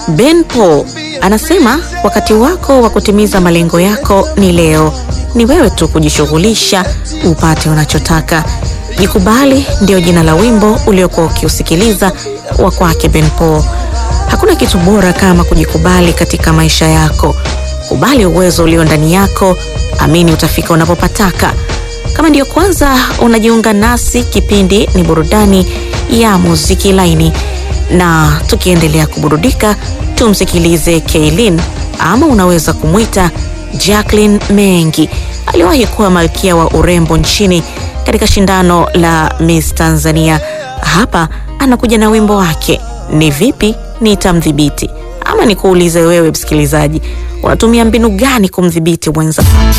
Ben Paul anasema wakati wako wa kutimiza malengo yako ni leo. Ni wewe tu kujishughulisha upate unachotaka. Jikubali ndio jina la wimbo uliokuwa ukiusikiliza wa kwake Ben Paul. Hakuna kitu bora kama kujikubali katika maisha yako. Kubali uwezo ulio ndani yako, amini utafika unapopataka. Kama ndiyo kwanza unajiunga nasi, kipindi ni burudani ya muziki laini, na tukiendelea kuburudika, tumsikilize Kaylin ama unaweza kumwita Jacqueline Mengi. Aliwahi kuwa malkia wa urembo nchini katika shindano la Miss Tanzania. Hapa anakuja na wimbo wake ni vipi nitamdhibiti. Ama nikuulize wewe msikilizaji, unatumia mbinu gani kumdhibiti mwenza